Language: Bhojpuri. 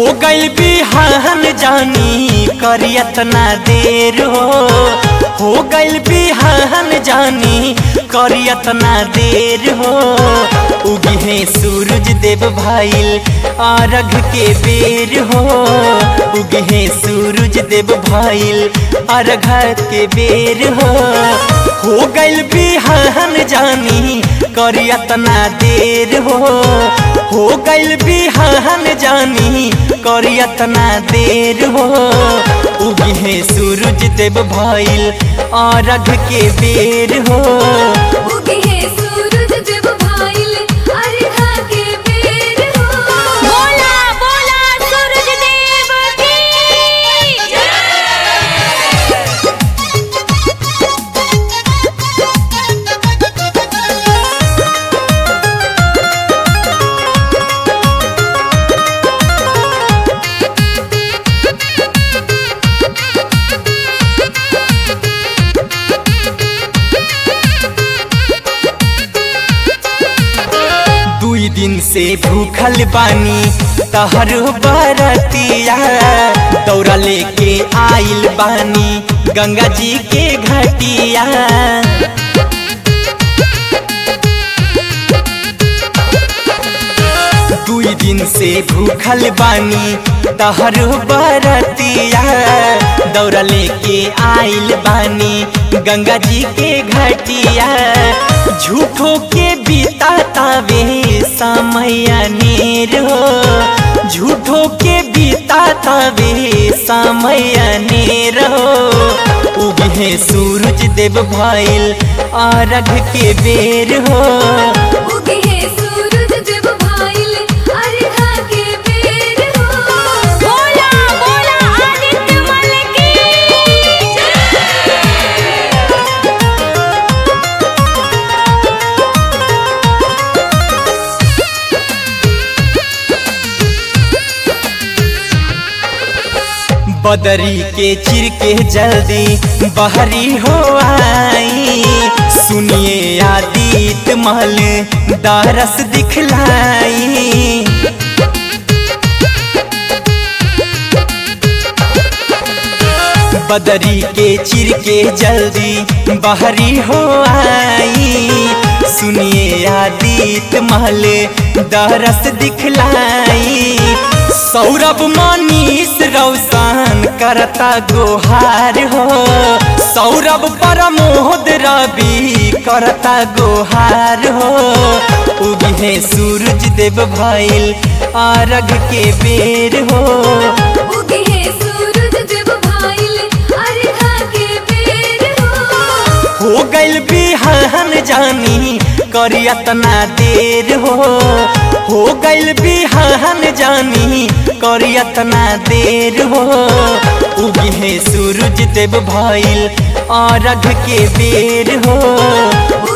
गइल बिहान जानी करियत ना देर हो हो गइल बिहान जानी करियत ना देर हो उगी है सूरज देव भाईल आरघ के बेर हो उगी है सूरज देव भाईल आरघ के बेर हो हो गइल बिहान जानी करियत ना देर हो हो गइल बिहान जानी करियत ना देर हो उगी है सूरज देव भाईल आरघ के बेर हो उगे है सूरज देव भाईल अर्घा के बेर हो बोला बोला सूरज देव की दुई दिन से भूखल बानी तहर बरतिया दौरा लेके आइल बानी गंगा जी के घटिया दुई दिन से भूखल बानी तहर बरतिया दौरा लेके आइल बानी गंगा जी के घटिया झूठो के बीता तावे समय अनेर हो झूठो के बीता तावे समय अनेर हो उगे है सूरज देव भाईल आरघ के बेर हो उगे है सूरज देव भाईल अर्घा के बेर हो बोला बोला आदित्य मल की बदरी के चिर के जल्दी बहरी हो आई सुनिए आदित महल दारस दिखलाई बदरी के चिर के जल्दी बहरी हो आई सुनिए आदित महल दरस दिखलाई सौरभ मनीष रौशन करता गोहार हो सौरभ परमोद रवि करता गोहार हो उगी है सूरज देव भाईल आरघ के बेर हो उगे है सूरज देव भाईल अर्घा के बेर हो हो गइल बिहान जानी करियत ना देर हो हो गइल बिहान जानी करियत ना देर हो उगी है सूरज देव भाईल आरघ के बेर हो